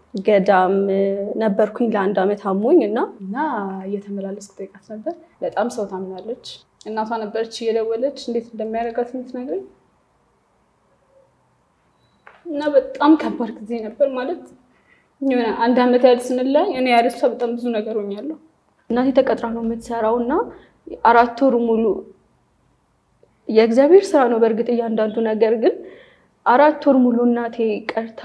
ገዳም ነበርኩኝ ለአንድ ዓመት አሞኝ እና እና እየተመላለስኩ ጠይቃት ነበር። በጣም ሰው ታምናለች። እናቷ ነበረች እየደወለች እንዴት እንደሚያደርጋት የምትነግረኝ እና በጣም ከባድ ጊዜ ነበር ማለት የሆነ አንድ ዓመት ያህል ስንለያይ እኔ ያለሷ በጣም ብዙ ነገር ሆኛለሁ። እናቴ ተቀጥራ ነው የምትሰራው እና አራት ወር ሙሉ የእግዚአብሔር ስራ ነው በእርግጥ እያንዳንዱ ነገር ግን አራት ወር ሙሉ እናቴ ቀርታ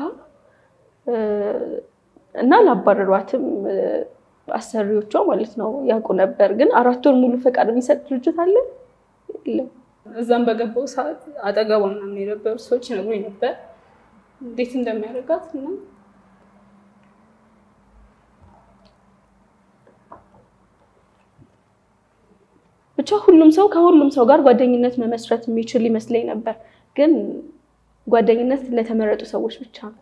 እና ላባረሯትም አሰሪዎቿ ማለት ነው ያውቁ ነበር። ግን አራት ወር ሙሉ ፈቃድ የሚሰጥ ድርጅት አለ የለም። እዛም በገባው ሰዓት አጠገቧ ምናምን የነበሩ ሰዎች ይነግሩኝ ነበር እንዴት እንደሚያደርጋት እና ብቻ ሁሉም ሰው ከሁሉም ሰው ጋር ጓደኝነት መመስረት የሚችል ይመስለኝ ነበር። ግን ጓደኝነት ለተመረጡ ሰዎች ብቻ ነው።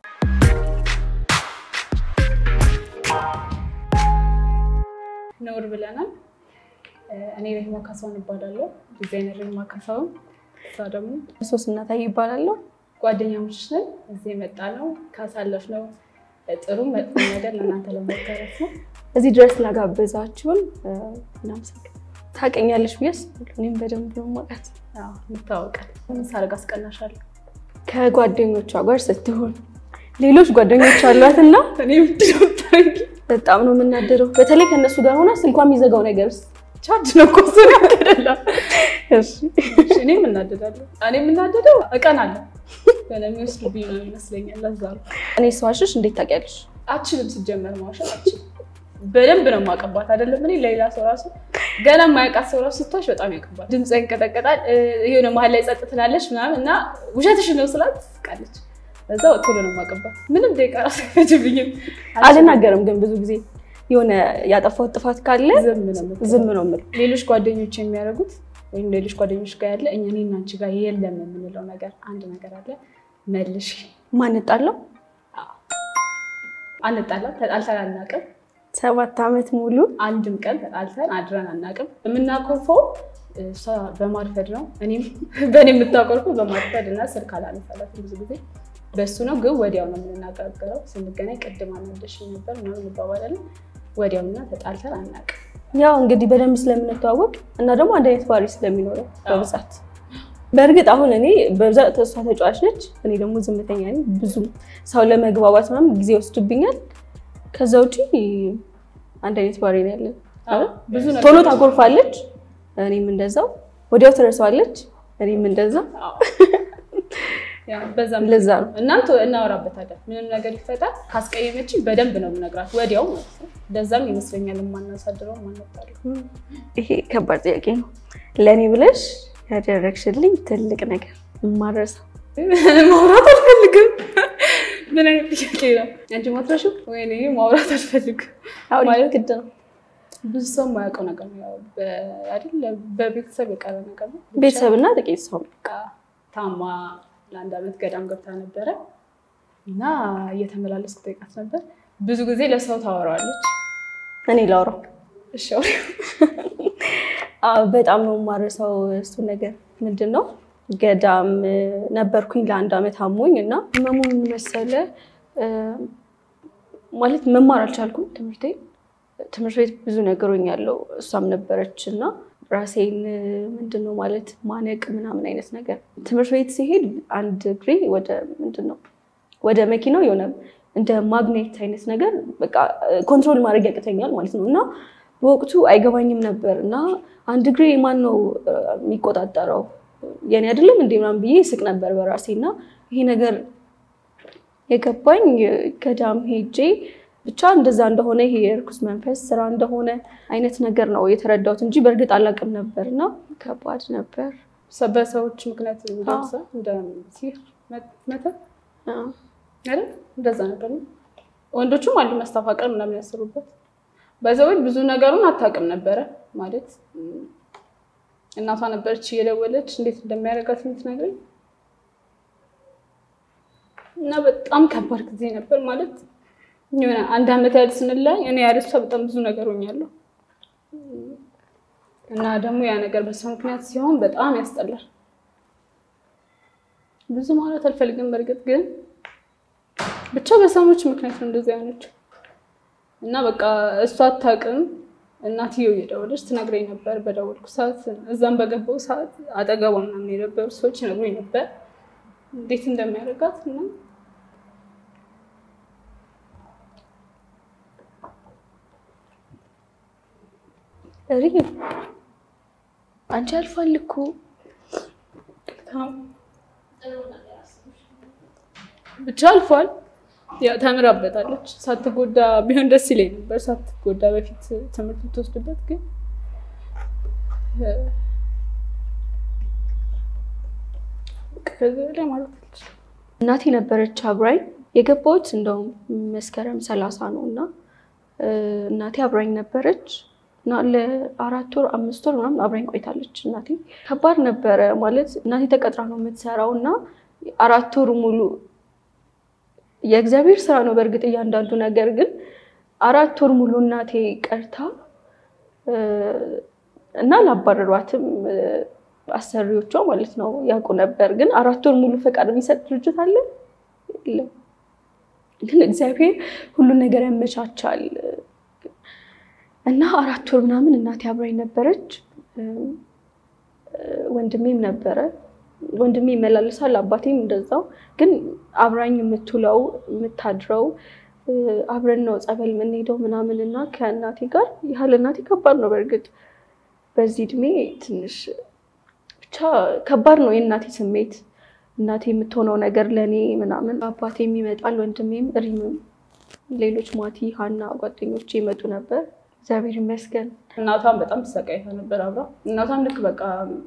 ነውር ብለናል። እኔ ረሂማ ካሳሁን እባላለሁ። ዲዛይነር ረሂማ ካሳሁን። እሷ ደግሞ ሶስና ታይ ይባላለሁ። ጓደኛሞች ነን። እዚህ የመጣ ነው ካሳለፍነው ጥሩ መጥፎ ነገር ለእናንተ ለመጋራት ነው። እዚህ ድረስ ላጋበዛችሁን እናመሰግናለን። ታውቀኛለሽ ብዬ አስባለሁ። እኔም በደንብ ነው የማውቃት። አዎ፣ እንታወቃለን። ምን ሳደርግ አስቀናሻለሁ? ከጓደኞቿ ጋር ስትሆን ሌሎች ጓደኞች አሏት እና እኔ ምንድን ነው የምታደርጊው? በጣም ነው የምናደረው። በተለይ ከእነሱ ጋር ሆና ስልኳ የሚዘጋው ነገርስ ቻርጅ ነው እኮ እሱ ነው አይደለም። እኔ የምናደዳለሁ። እኔ የምናደደው እቀናለሁ። የሚወስዱብኝ ነው ይመስለኛል። ለዛ ነው እኔ ሰዋሽሽ እንዴት ታውቂያለሽ? አችልም ሲጀመር ማዋሸት አችልም። በደንብ ነው የማቀባት አይደለም። እኔ ለሌላ ሰው ራሱ ገና የማያውቃት ሰው ራሱ ስታሽ በጣም ያቀባል። ድምፅ ይንቀጠቀጣል። የሆነ መሀል ላይ ጸጥ ትላለች ምናምን እና ውሸትሽን ነው ስላት ትስቃለች። ለዛ ቶሎ ነው የማቀባት። ምንም ደቂቃ ራሱ አይፈጅብኝም። አልናገርም ግን ብዙ ጊዜ የሆነ ያጠፋሁት ጥፋት ካለ ዝም ነው የምትለው። ዝም ነው የምለው። ሌሎች ጓደኞች የሚያደርጉት ወይም ሌሎች ጓደኞች ጋር ያለ እኛ እኔና አንቺ ጋር የለም የምንለው ነገር አንድ ነገር አለ። መልሽ ማንጣለው አንጣላ፣ ተጣልተን አናውቅም። ሰባት ዓመት ሙሉ አንድም ቀን ተጣልተን አድረን አናውቅም። የምናኮርፈው እሷ በማርፈድ ነው፣ እኔም በእኔ የምታኮርፈው በማርፈድ እና ስልክ አላነሳላትም ብዙ ጊዜ በሱ ነው። ግን ወዲያው ነው የምንናገረው። ስንገናኝ ቅድም አናደሽኝ ነበር ምናምን እንባባላለን። ወዲያውና ተጣልተን አናውቅም። ያው እንግዲህ በደንብ ስለምንተዋወቅ እና ደግሞ አንድ አይነት ባህሪ ስለሚኖረው በብዛት በእርግጥ አሁን እኔ በብዛት እሷ ተጫዋች ነች፣ እኔ ደግሞ ዝምተኛ ነኝ። ብዙ ሰው ለመግባባት ምናምን ጊዜ ወስድብኛል። ከዛ ውጪ አንድ አይነት ባህሪ ነው ያለን። ብዙ ነገር ቶሎ ታጎርፋለች፣ እኔም እንደዛው። ወዲያው ትረሳዋለች፣ እኔም እንደዛ። ያው በዛም ለዛ ነው እናም ቶ- እናወራበታለን። ምንም ነገር ይፈጠር ካስቀየመችን በደንብ ነው የምነግራት ወዲያው ማለት ነው። ለዛም ይመስለኛል የማናሳድረው ማንጣለው። ይሄ ከባድ ጥያቄ ነው። ለእኔ ብለሽ ያደረግሽልኝ ትልቅ ነገር የማረሳው ማውራት አልፈልግም። ምን አይነት ጥያቄ ነው? አንቺ ማትረሹ ወይ እኔ ማውራት አልፈልግም አሁን ማለት ግድ ነው። ብዙ ሰው የማያውቀው ነገር ነው። ያው በ- አይደል በቤተሰብ የቀረ ነገር ነው። ቤተሰብና ጥቂት ሰው በቃ ታማ ለአንድ ዓመት ገዳም ገብታ ነበረ እና እየተመላለስኩ ጠይቃት ነበር። ብዙ ጊዜ ለሰው ታወራዋለች። እኔ ላውራው እሺ አውሪ። አዎ፣ በጣም ነው የማረሳው። እሱ ነገር ምንድን ነው ገዳም ነበርኩኝ ለአንድ ዓመት አሞኝ እና ህመሙ ምን መሰለ እ፣ ማለት መማር አልቻልኩም ትምህርቴ ትምህርት ቤት ብዙ ነገሮኛለሁ እሷም ነበረች እና ራሴን ምንድን ነው ማለት ማነቅ ምናምን አይነት ነገር ትምህርት ቤት ሲሄድ አንድ እግሬ ወደ ምንድን ነው ወደ መኪናው የሆነ እንደ ማግኔት አይነት ነገር በቃ ኮንትሮል ማድረግ ያቅተኛል ማለት ነው እና በወቅቱ አይገባኝም ነበር እና አንድ እግሬ ማን ነው እ፣ የሚቆጣጠረው የኔ አይደለም እንዴ ምናምን ብዬ ስቅ ነበር በራሴ እና ይሄ ነገር የገባኝ ገዳም ሄጄ ብቻ እንደዛ እንደሆነ ይሄ የእርኩስ መንፈስ ስራ እንደሆነ አይነት ነገር ነው የተረዳሁት እንጂ በእርግጥ አላውቅም ነበር እና ከባድ ነበር። ሰ- በሰዎች ምክንያት የሚደርስ እንደ ሲህር መ- መተት አዎ። አይደል? እንደዛ ነበር ነው። ወንዶቹም አሉ መስተፋቀር ምናምን ያሰሩበት። በሰዎች ብዙ ነገሩን አታውቅም ነበረ ማለት እም፣ እናቷ ነበረች እየደወለች እንዴት እንደሚያደርጋት የምትነግረኝ እና በጣም ከባድ ጊዜ ነበር ማለት የሆነ አንድ ዓመት ያህል ስንለያይ እኔ ያለሷ በጣም ብዙ ነገር ሆኛለሁ እና ደግሞ ያ ነገር በሰው ምክንያት ሲሆን በጣም ያስጠላል። ብዙ ማለት አልፈልግም። በእርግጥ ግን ብቻ በሰሞች ምክንያት ነው እንደዚህ አይነች እና በቃ እሷ አታውቅም። እናትየው እየደወለች ትነግረኝ ነበር በደወልኩ ሰዓት፣ እዛም በገባው ሰዓት አጠገቧ ምናምን የነበሩ ሰዎች ይነግሩኝ ነበር እንዴት እንደሚያደርጋት እና ሪ አንቺ አልፏል እኮ ብቻ አልፏል። ያው ተምራበታለች። ሳትጎዳ ቢሆን ደስ ይለኝ ነበር፣ ሳትጎዳ በፊት ትምህርት ብትወስድበት። ግን ከዚህ ላይ ማለት አልችልም። እናቴ ነበረች አብራኝ የገባሁት እንደውም መስከረም ሰላሳ ነው እና እናቴ አብራኝ ነበረች እና ለአራት ወር አምስት ወር ምናምን አብራኝ ቆይታለች። እናቴ ከባድ ነበረ ማለት እናቴ ተቀጥራ ነው የምትሰራው እና አራት ወር ሙሉ የእግዚአብሔር ስራ ነው በእርግጥ እያንዳንዱ ነገር ግን አራት ወር ሙሉ እናቴ ቀርታ እና ላባረሯትም አሰሪዎቿ ማለት ነው ያውቁ ነበር። ግን አራት ወር ሙሉ ፈቃድ የሚሰጥ ድርጅት አለ የለም። ግን እግዚአብሔር ሁሉን ነገር ያመቻቻል እና አራት ወር ምናምን እናቴ አብራኝ ነበረች። ወንድሜም ነበረ። ወንድሜ ይመላለሳል፣ አባቴም እንደዛው። ግን አብራኝ የምትውለው የምታድረው አብረን ነው ጸበል የምንሄደው ምናምን እና ከእናቴ ጋር ያህል እናቴ ከባድ ነው በእርግጥ በዚህ እድሜ ትንሽ ብቻ ከባድ ነው የእናቴ ስሜት እናቴ የምትሆነው ነገር ለእኔ ምናምን አባቴም ይመጣል፣ ወንድሜም፣ ሪምም፣ ሌሎች ማቲ፣ ሀና ጓደኞቼ ይመጡ ነበር። እግዚአብሔር ይመስገን። እናቷም በጣም ተሰቃይታ ነበር አብራ። እናቷም ልክ በቃ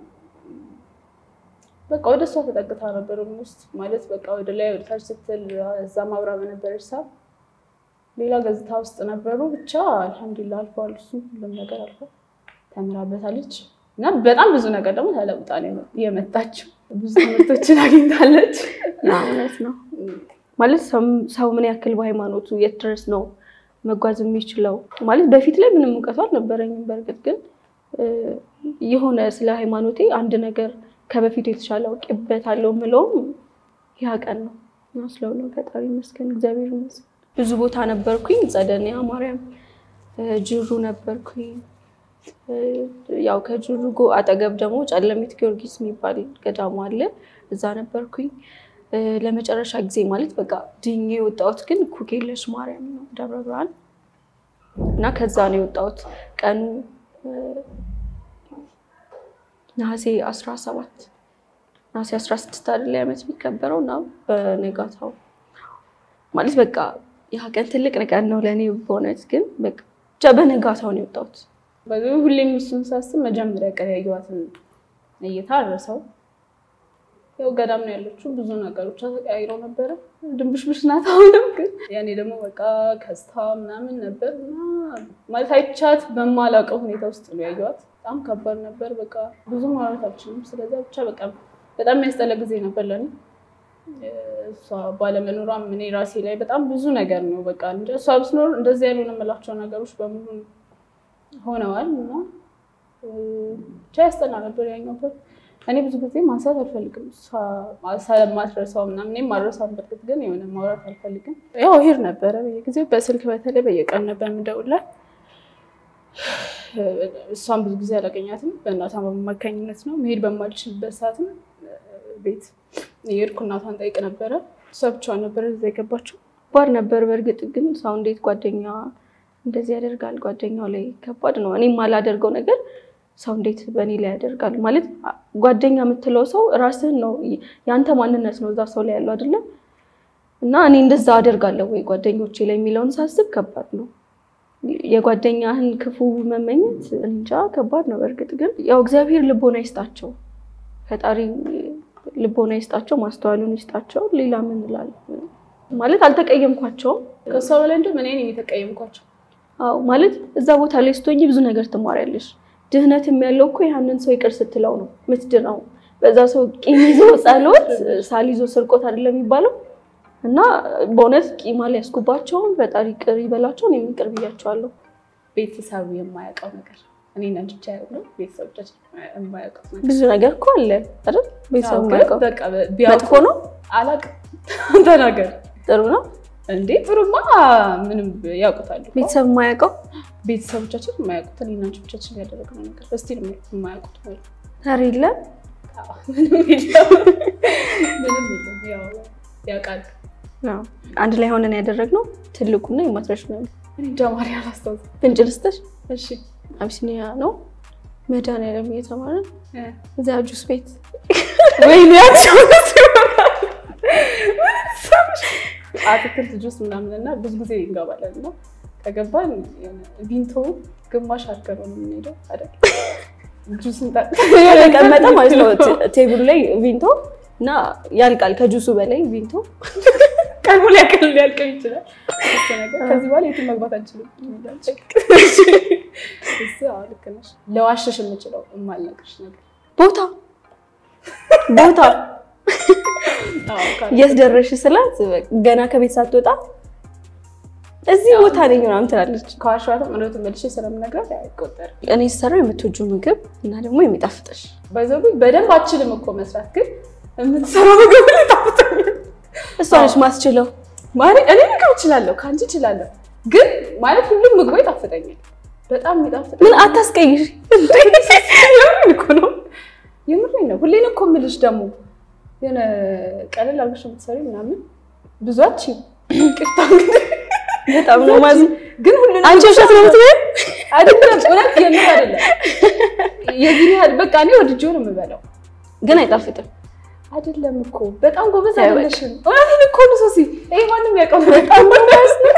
በቃ ወደ እሷ ተጠግታ ነበር ውስጥ ማለት በቃ ወደ ላይ ወደ ታች ስትል እዛም አብራ በነበረች ሰዓት ሌላ ገጽታ ውስጥ ነበሩ። ብቻ አልሐምዱሊላ አልፏል። እሱ ሁሉም ነገር አልፏል። ተምራበታለች እና በጣም ብዙ ነገር ደግሞ ተለውጣ ነው የመጣችው። ብዙ ትምህርቶችን አግኝታለች። እውነት ነው ማለት ሰው ምን ያክል በሃይማኖቱ የት ድረስ ነው መጓዝ የሚችለው? ማለት በፊት ላይ ምንም እውቀቱ አልነበረኝም። በእርግጥ ግን የሆነ ስለ ሃይማኖቴ አንድ ነገር ከበፊቱ የተሻለ አውቄበታለሁ የምለውም ያ ቀን ነው እና ስለሆነ ፈጣሪ ይመስገን፣ እግዚአብሔር ይመስገን። ብዙ ቦታ ነበርኩኝ። ጸደኒያ ማርያም፣ ጅሩ ነበርኩኝ። ያው ከጅሩ ጎ አጠገብ ደግሞ ጨለሚት ጊዮርጊስ የሚባል ገዳሙ አለ። እዛ ነበርኩኝ ለመጨረሻ ጊዜ ማለት በቃ ድኜ የወጣሁት ግን ኩክየለሽ ማርያም ነው ደብረ ብርሃን እና ከዛ ነው የወጣሁት ቀኑ ነሐሴ 17 ነሐሴ 16 አይደለ ዓመት የሚከበረው እና በነጋታው ማለት በቃ ያ ቀን ትልቅ ቀን ነው ለእኔ በእውነት ግን በቃ ብቻ በነጋታው ነው የወጣሁት። ሁሌም እሱን ሳስብ መጀመሪያ ቀን ያየኋትን እይታ አረሰው። ያው ገዳም ነው ያለችው። ብዙ ነገሮች ተቀያይረው ነበረ። ድንብሽብሽ ናት አሁንም። ግን ያኔ ደግሞ በቃ ከስታ ምናምን ነበር እና ማለት አይቻት በማላውቀው ሁኔታ ውስጥ ነው ያየኋት። በጣም ከባድ ነበር። በቃ ብዙ ማውራት አልችልም። ስለዛ ብቻ በቃ በጣም የሚያስጠላ ጊዜ ነበር ለኔ። እሷ ባለመኖሯም እኔ ራሴ ላይ በጣም ብዙ ነገር ነው በቃ እንደ እሷ ብትኖር እንደዚህ ያልሆነ የምላቸው ነገሮች በሙሉ ሆነዋል እና ብቻ ያስጠላ ነበር ያኛው እኔ ብዙ ጊዜ ማንሳት አልፈልግም። ማትረሳው ምናምን እኔም ማድረሳውን በርግጥ ግን የሆነ ማውራት አልፈልግም። ያው ሄድ ነበረ በየጊዜው በስልክ በተለይ በየቀን ነበር የምደውልላት። እሷን ብዙ ጊዜ አላገኛትም። በእናቷ በማካኝነት ነው መሄድ በማልችልበት ሰዓትም ቤት የሄድኩ እናቷን ጠይቅ ነበረ። እሷ ብቻዋን ነበረ እዛ የገባችው። ከባድ ነበር በእርግጥ ግን ሰው እንዴት ጓደኛ እንደዚህ ያደርጋል? ጓደኛው ላይ ከባድ ነው። እኔ የማላደርገው ነገር ሰው እንዴት በእኔ ላይ ያደርጋል? ማለት ጓደኛ የምትለው ሰው ራስህን ነው፣ የአንተ ማንነት ነው እዛ ሰው ላይ ያለው አይደለም። እና እኔ እንደዛ አደርጋለሁ ወይ ጓደኞቼ ላይ የሚለውን ሳስብ ከባድ ነው። የጓደኛህን ክፉ መመኘት እንጃ ከባድ ነው። በእርግጥ ግን ያው እግዚአብሔር ልቦና ይስጣቸው፣ ፈጣሪ ልቦና ይስጣቸው፣ ማስተዋሉን ይስጣቸው። ሌላ ምን እላለሁ? ማለት አልተቀየምኳቸውም። ከእሷ በላይ እንደውም እኔ ነኝ የተቀየምኳቸው። አዎ ማለት እዛ ቦታ ላይ ስትሆኚ ብዙ ነገር ትማሪያለሽ። ድህነትም ያለው እኮ ያንን ሰው ይቅር ስትለው ነው ምትድነው። በዛ ሰው ቂም ይዞ ጸሎት፣ ሳል ይዞ ስርቆት አይደለም የሚባለው እና በእውነት ቂም አልያዝኩባቸውም። ፈጣሪ ቅር ይበላቸው፣ እኔም ይቅር ብያቸዋለሁ። ቤተሰብ የማያውቀው ነገር እኔ ነን ብቻ ያለው ቤተሰቦቻችን የማያውቀው ነገር ብዙ ነገር እኮ አለ አይደል? ቤተሰብ የማያውቀው በቃ ቢያውቁ መጥፎ ነው አላውቅም። ተናገር። ጥሩ ነው። እንዴ ጥሩማ ምንም ያውቁታሉ። ቤተሰብ የማያውቀው ቤተሰቦቻችን የማያውቁት እኔና አንቺ ብቻችን ያደረግነው ነገር እስቲ የማያውቁት ማለት ነው። ኧረ የለም አዎ፣ ምንም የለም ምንም የለም። ያው ያውቃሉ። አዎ። አንድ ላይ ሆነን ያደረግነው ትልቁና የማትረሽ ነው። እኔ እንጃ ማርያ አላስታውስም። ፍንጭ ልስጥሽ፣ እሺ አቢሲኒያ ነው መድኃኒዓለም እየተማረ እ እዚያ ጁስ ቤት ወይኔ ያቸው አትክልት ጁስ ምናምን እና ብዙ ጊዜ እንገባለን እና ከገባን የሆነ ቪንቶ ግማሽ አድርገን ነው የምንሄደው አይደል? ጁስ እንጠጣ የተቀመጠ ማለት ነው ቴ- ቴብሉ ላይ ቪንቶ እና ያልቃል ከጁሱ በላይ ቪንቶ ቀድሞ ሊያቀል ሊያልቀው ይችላል። እሱ ነገር ከዚህ በኋላ የትም መግባት አንችልም። እሱ አዎ ልክ ነሽ። ለዋሸሽ የምችለው የማልነግርሽ ነገር ቦታ ቦታ አዎ ካለ የት ደረሽ ስላት ገና ከቤት ሳትወጣ እዚህ ቦታ ነኝ ምናምን ትላለች። ከዋሸኋትም እውነቱን መልሼ ስለምነግራት አይቆጠርም። እኔ ስሰራው የምትወጂው ምግብ እና ደግሞ የሚጣፍጥሽ በዛው ግን በደንብ አችልም እኮ መስራት፣ ግን የምትሰራው ምግብ ላይ ታፍጠኛል። እሷ ነች ማስችለው። ማለት እኔ ምግብ እችላለሁ፣ ከአንቺ እችላለሁ፣ ግን ማለት ሁሉም ምግቡ ይጣፍጠኛል። በጣም የሚጣፍጥ ምን አታስቀይሽ። የምሬን እኮ ነው፣ የምሬን ነው። ሁሌን እኮ የምልሽ ደግሞ የሆነ ቀለል አድርገሽ የምትሰሪው ምናምን ብዙ አትችይም። ቅርታ እንግዲህ በጣም ነው ማዝ ግን ሁሉንም አንቺ ውሸት ነው የምትበይው? አይደለም፣ እውነት የምር አይደለም። የዚህን ያህል በቃ እኔ ወድጄው ነው የምበላው። ግን አይጣፍጥም። አይደለም እኮ በጣም ጎበዝ ተይ በቃ። አይደለሽም። እውነቴን እኮ ነው ሶሲ፣ ይሄ ማንም ያውቀው ነው። በጣም ጎበዝ ነው።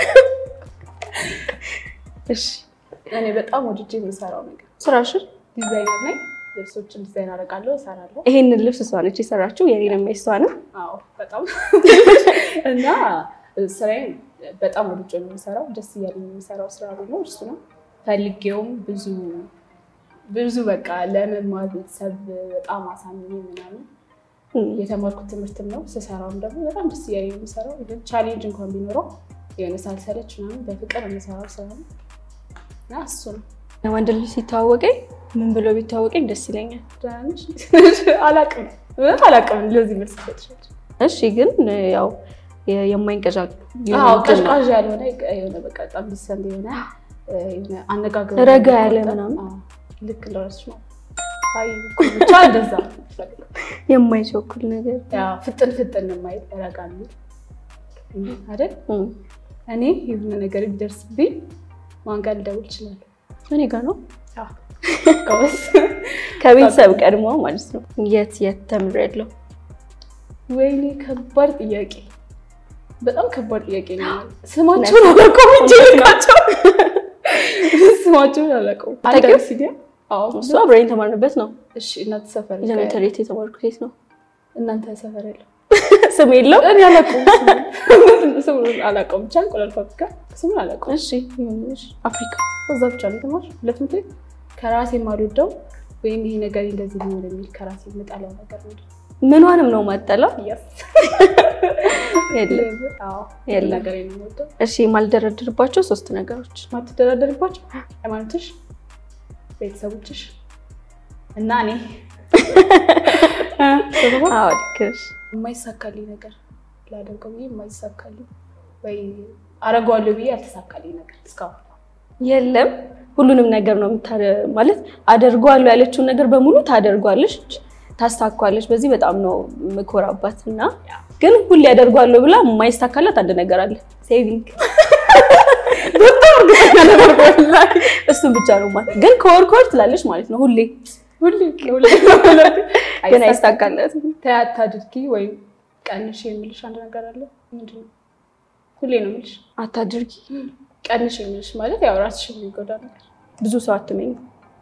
እሺ እኔ በጣም ወድጄ የምሰራው ነገር ስራሽን ዲዛይነር ነኝ። ልብሶችን ዲዛይን አደርጋለሁ፣ እሰራለሁ። ይሄንን ልብስ እሷ ነች የሰራችው። የኔንም የእሷ ነው። አዎ በጣም እና ስራዬን በጣም ወድጄ ነው የምሰራው። ደስ እያለኝ የሚሰራው ስራ ቢኖር እሱ ነው። ፈልጌውም ብዙ ብዙ በቃ ለመማር ቤተሰብ በጣም አሳምኜ ምናምን የተማርኩት ትምህርትም ነው። ስሰራውም ደግሞ በጣም ደስ እያለኝ ነው የምሰራው። ግን ቻሌንጅ እንኳን ቢኖረው የሆነ ሳልሰለች ምናምን በፍቅር የምሰራው ስራ ነው እና እሱ ነው። ወንድ ልጅ ሲተዋወቀኝ ምን ብሎ ቢተዋወቀኝ ደስ ይለኛል። ደህና ነሽ? አላቅም እውነት አላቅም። ለዚህ መልስ ሰጥሻች እሺ ግን ያው የ- የማይንቀዣ አዎ ቀዥቃዥ ያልሆነ የሆነ በቃ በጣም ዲሰንት የሆነ የሆነ አነጋገር ረጋ ያለ ምናምን። አዎ፣ ልክ እንደረስሽ ነው። አይ ብቻ እንደዛ የማይቸኩል ነገር ያው ፍጥን ፍጥን የማይል ረጋ የሚል አይደል? እም። እኔ የሆነ ነገር ቢደርስብኝ ማን ጋር ልደውል እችላለሁ? እኔ ጋር ነው አዎ፣ ጎበዝ። ከቤተሰብ ቀድሞ ማለት ነው። የት የት ተምሬያለሁ? ወይኔ ከባድ ጥያቄ፣ በጣም ከባድ ጥያቄ ነው። ስማቸውን አላውቀውም እንጂ ልካቸው ስማቸውን አላውቀውም። ታውቂው? አንድ ሲዲያ አዎ እሱ አብረን የተማርንበት ነው። እሺ እናንተ ሰፈር ኤሌመንተሪ የት የተማርኩት የት ነው? እናንተ ሰፈር ያለው ስም የለው። እኔ አላውቀውም ስሙን። ስሙን አላውቀውም ብቻ እንቁላል ፋብሪካ ስሙን አላውቀውም እሺ ይሁንሽ። አፍሪካ እዛ ብቻ ነው የተማርኩት ለትምህርት ቤት ከራሴ የማልወደው ወይም ይሄ ነገር እንደዚህ ሊሆን የሚል ከራሴ የምጠላው ነገር ነው ምኗንም ነው ማጠላው። Yes። የለም አዎ የለም። ነገር ነው የምወደው እሺ የማልደረድርባቸው ሶስት ነገሮች ማትደራደርባቸው ሃይማኖትሽ፣ ቤተሰቦችሽ እና እኔ አዎ ልክ ነሽ። የማይሳካልኝ ነገር ላደርገው ብዬ የማይሳካልኝ ወይ አረገዋለሁ ብዬ ያልተሳካልኝ ነገር እስካሁን የለም ሁሉንም ነገር ነው የምታደ- ማለት አደርገዋለሁ ያለችውን ነገር በሙሉ ታደርጓለች፣ ታስታኳለች። በዚህ በጣም ነው የምኮራባት እና ግን ሁሌ ያደርጓለሁ ብላ የማይሳካላት አንድ ነገር አለ፣ ሴቪንግ። በጣም እርግጠኛ ነበር ወላሂ። እሱን ብቻ ነው ማለት ግን ከወር ከወር ትላለች ማለት ነው ሁሌ ሁሌ ሁሌ ግን አይሳካላትም። ተይ አታድርጊ ወይም ቀንሽ የምልሽ አንድ ነገር አለ። ምንድን ነው? ሁሌ ነው የምልሽ አታድርጊ። ቀንሽ የምልሽ ማለት ያው ራስሽን የሚጎዳ ነገር። ብዙ ሰው አትመኝ።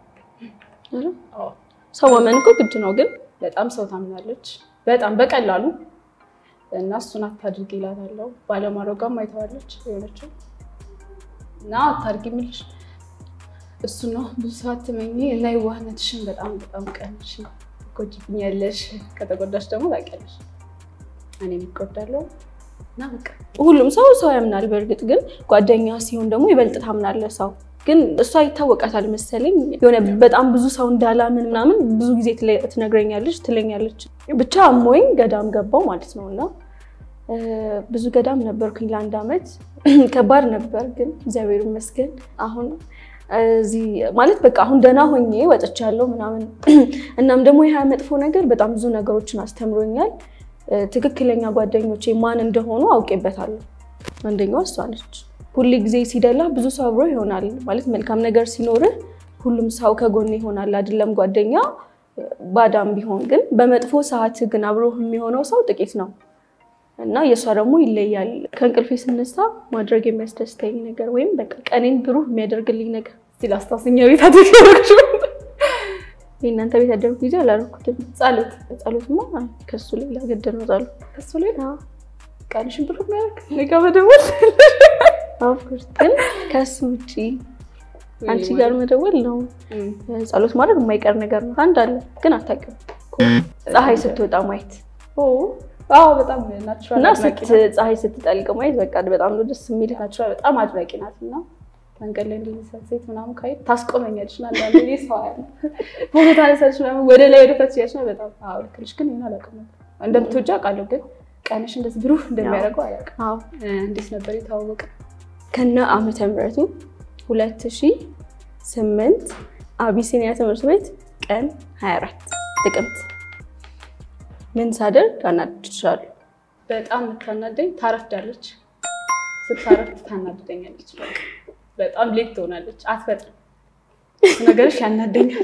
አዎ ሰው ማመን እኮ ግድ ነው ግን በጣም ሰው ታምናለች፣ በጣም በቀላሉ እና እሱን አታድርጊ እላታለሁ። ባለማድረጓም አይተዋለች የሆነችው እና አታድርጊ የምልሽ እሱ ነው። ብዙ ሰው አትመኝ እና የዋህነትሽን በጣም በጣም ቀንሽ። ትጎጂብኛለሽ፣ ከተጎዳሽ ደግሞ ታውቂያለሽ እኔም እጎዳለሁ እና በቃ ሁሉም ሰው ሰው ያምናል። በእርግጥ ግን ጓደኛ ሲሆን ደግሞ ይበልጥ ታምናለህ ሰው ግን እሷ ይታወቃታል መሰለኝ የሆነ በጣም ብዙ ሰው እንዳላምን ምናምን ብዙ ጊዜ ትለ- ትነግረኛለች ትለኛለች። ብቻ አሞኝ ገዳም ገባው ማለት ነው እና ብዙ ገዳም ነበርኩኝ ለአንድ ዓመት። ከባድ ነበር ግን እግዚአብሔር ይመስገን አሁን እዚህ ማለት በቃ አሁን ደህና ሆኜ ወጥቻለሁ ምናምን። እናም ደግሞ ይህ መጥፎ ነገር በጣም ብዙ ነገሮችን አስተምሮኛል። ትክክለኛ ጓደኞቼ ማን እንደሆኑ አውቄበታለሁ። አንደኛዋ እሷ ነች። ሁል ጊዜ ሲደላ ብዙ ሰው አብሮ ይሆናል ማለት መልካም ነገር ሲኖርህ ሁሉም ሰው ከጎን ይሆናል አይደለም ጓደኛ ባዳም ቢሆን ግን በመጥፎ ሰዓት ግን አብሮ የሚሆነው ሰው ጥቂት ነው እና የእሷ ደግሞ ይለያል። ከእንቅልፌ ስነሳ ማድረግ የሚያስደስተኝ ነገር ወይም በቃ ቀኔን ብሩህ የሚያደርግልኝ ነገር እስቲ ላስታውሰኛ ቤት አደረግሽ የእናንተ ቤት ያደርጉ ጊዜ አላደረኩትም። ጸሎት ጸሎትማ ከሱ ሌላ ግድ ነው ጸሎት ከሱ ላይ ቀንሽን ብሩህ የሚያደርግ እኔ ጋ መደወል ኦፍኮርስ ግን ከሱ ውጭ አንቺ ጋር መደወል ነው። ጸሎት ማድረግ የማይቀር ነገር ነው። አንድ አለ ግን አታውቂውም። ፀሐይ ስትወጣ ማየት አዎ በጣም ናቹራል እና ፀሐይ ስትጠልቅ ማየት በቃ በጣም ነው ደስ የሚል። ናቹራል በጣም አድናቂ ናት እና መንገድ ላይ እንደዚህ ሴት ምናምን ካይ ታስቆመኛለች እና አንዳንዴ ሰው ያለ ፎቶ ታነሳለች ምናምን ወደ ላይ ወደ ታች ያለች ነው በጣም አዎ ልክ ነሽ። ግን ይሄን አላውቅም ነበር እንደምትወጪ አውቃለሁ፣ ግን ቀንሽ እንደዚህ ብሩህ እንደሚያደርገው አላውቅም። አዎ እንዴት ነበር የተዋወቀ? ከነ ዓመተ ምሕረቱ ሁለት ሺህ ስምንት አቢሲኒያ ትምህርት ቤት ቀን 24 ጥቅምት ምን ሳደርግ አናድድሻለሁ? በጣም የምታናደኝ ታረፍዳለች። ስታረፍድ ታናድደኛለች። በጣም ሌት ትሆናለች፣ አትፈጥም። ነገርሽ ያናደኛል።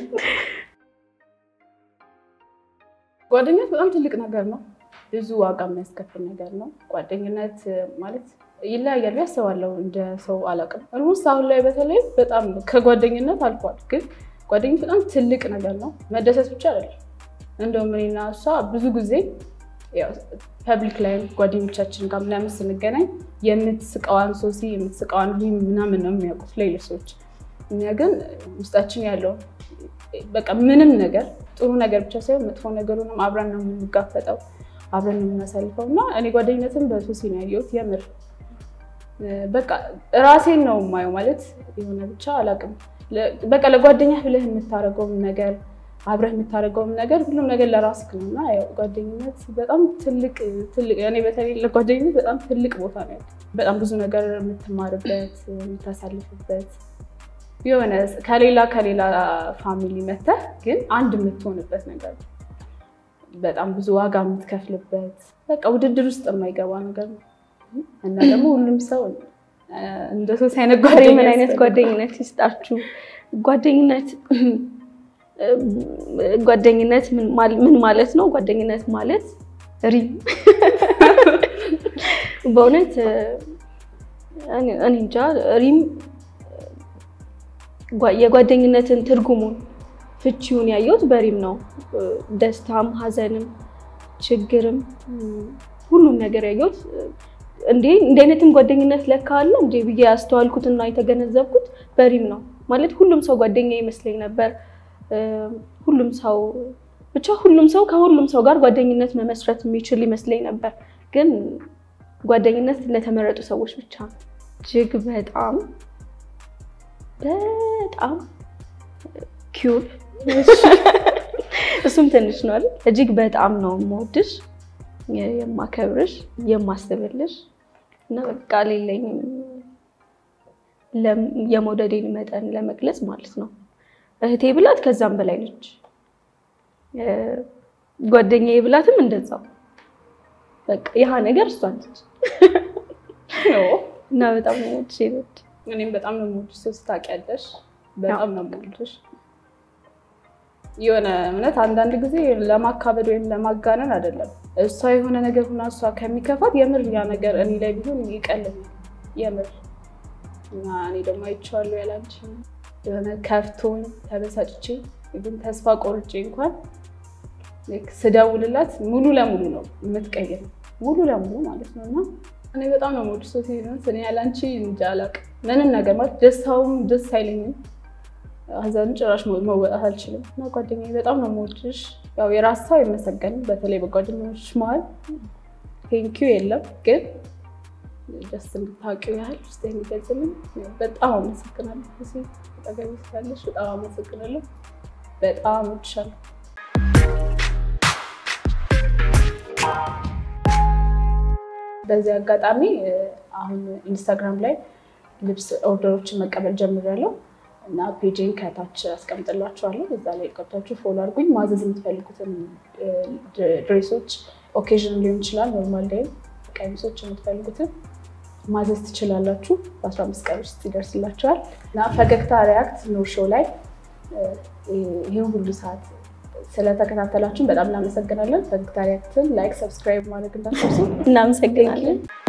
ጓደኝነት በጣም ትልቅ ነገር ነው። ብዙ ዋጋ የሚያስከፍል ነገር ነው። ጓደኝነት ማለት ይለያያል ያስባለሁ። እንደ ሰው አላውቅም። ኦልሞስት አሁን ላይ በተለይ በጣም ከጓደኝነት አልፏል። ግን ጓደኝነት በጣም ትልቅ ነገር ነው። መደሰት ብቻ አይደለም። እንደውም እኔና እሷ ብዙ ጊዜ ፐብሊክ ላይ ጓደኞቻችን ጋር ምናምን ስንገናኝ የምትስቀዋን ሶሲ የምትስቀዋን ሪም ምናምን ነው የሚያውቁት ሌሎች ሰዎች። እኛ ግን ውስጣችን ያለው በቃ ምንም ነገር ጥሩ ነገር ብቻ ሳይሆን መጥፎ ነገሩንም አብረን ነው የምንጋፈጠው፣ አብረን ነው የምናሳልፈው እና እኔ ጓደኝነትን በሶሲ ነው ያየሁት። የምር በቃ ራሴን ነው የማየው ማለት የሆነ ብቻ አላውቅም። በቃ ለጓደኛ ብለህ የምታደርገውን ነገር አብረህ የምታደርገውም ነገር ሁሉም ነገር ለራስህ ነው እና ያው ጓደኝነት በጣም ትልቅ ትልቅ እኔ በተለይ ለጓደኝነት በጣም ትልቅ ቦታ ነው ያለው። በጣም ብዙ ነገር የምትማርበት የምታሳልፍበት የሆነ ከሌላ ከሌላ ፋሚሊ መተህ ግን አንድ የምትሆንበት ነገር ነው። በጣም ብዙ ዋጋ የምትከፍልበት በቃ ውድድር ውስጥ የማይገባ ነገር ነው እና ደግሞ ሁሉም ሰው እንደ ሶስት አይነት ጓደኛ ምን አይነት ጓደኝነት ይስጣችሁ? ጓደኝነት ጓደኝነት ምን ማለት ነው? ጓደኝነት ማለት ሪም በእውነት እኔ እንጃ ሪም የጓደኝነትን ትርጉሙን ፍቺውን ያየሁት በሪም ነው። ደስታም፣ ሐዘንም፣ ችግርም ሁሉም ነገር ያየሁት እንዴ እንዲህ አይነትም ጓደኝነት ለካ አለ እንዴ ብዬ ያስተዋልኩትና የተገነዘብኩት በሪም ነው። ማለት ሁሉም ሰው ጓደኛ ይመስለኝ ነበር። ሁሉም ሰው ብቻ ሁሉም ሰው ከሁሉም ሰው ጋር ጓደኝነት መመስረት የሚችል ይመስለኝ ነበር። ግን ጓደኝነት ለተመረጡ ሰዎች ብቻ ነው። እጅግ በጣም በጣም ኪዩብ እሱም ትንሽ ነው አይደል? እጅግ በጣም ነው የምወድሽ፣ የማከብርሽ፣ የማስብልሽ እና በቃ ሌለኝም የመውደዴን መጠን ለመግለጽ ማለት ነው። እህቴ ብላት ከዛም በላይ ነች። ጓደኛዬ ብላትም እንደዛው በቃ ይህ ነገር እሷ ነች እና በጣም ነው የምወድሽ ይበድ እኔም በጣም ነው የምወድሽ። ሶስት ታውቂያለሽ፣ በጣም ነው የምወድሽ። የሆነ እውነት አንዳንድ ጊዜ ለማካበድ ወይም ለማጋነን አይደለም። እሷ የሆነ ነገር ሁና እሷ ከሚከፋት የምር ያ ነገር እኔ ላይ ቢሆን ይቀልኛል የምር እና እኔ ደግሞ አይቼዋለሁ ያላንቺ የሆነ ከፍቶኝ ተበሳጭቼ ግን ተስፋ ቆርጬ እንኳን ስደውልላት ሙሉ ለሙሉ ነው የምትቀይር ሙሉ ለሙሉ ማለት ነው። እና እኔ በጣም ነው የምወድሽ ሶሲ እኔ ያላንቺ እንጃ አላውቅም ምንም ነገር ማለት ደስታውም ደስ አይለኝም፣ ሀዘኑ ጭራሽ መወጣት አልችልም። እና ጓደኛዬ በጣም ነው የምወድሽ። ያው የራስ ሰው አይመሰገንም፣ በተለይ በጓደኞች መሀል ቴንኪው የለም ግን ደስ እንድታውቂው ያህል ውስጥ የሚገልጽልኝ በጣም አመሰግናለሁ። ጠገቢ ስላለሽ በጣም አመሰግናለሁ። በጣም እወድሻለሁ። በዚህ አጋጣሚ አሁን ኢንስታግራም ላይ ልብስ ኦርደሮችን መቀበል ጀምሬያለሁ እና ፔጅን ከታች አስቀምጥላችኋለሁ። እዛ ላይ ገብታችሁ ፎሎ አድርጉኝ። ማዘዝ የምትፈልጉትን ድሬሶች ኦኬዥን ሊሆን ይችላል፣ ኖርማል ላይም ቀሚሶች የምትፈልጉትን ማዘዝ ትችላላችሁ። በ15 ቀን ውስጥ ይደርስላችኋል እና ፈገግታ ሪያክት ኖር ሾው ላይ ይህን ሁሉ ሰዓት ስለተከታተላችሁን በጣም እናመሰግናለን። ፈገግታ ሪያክትን ላይክ፣ ሰብስክራይብ ማድረግ እንዳትረሱ። እናመሰግናለን።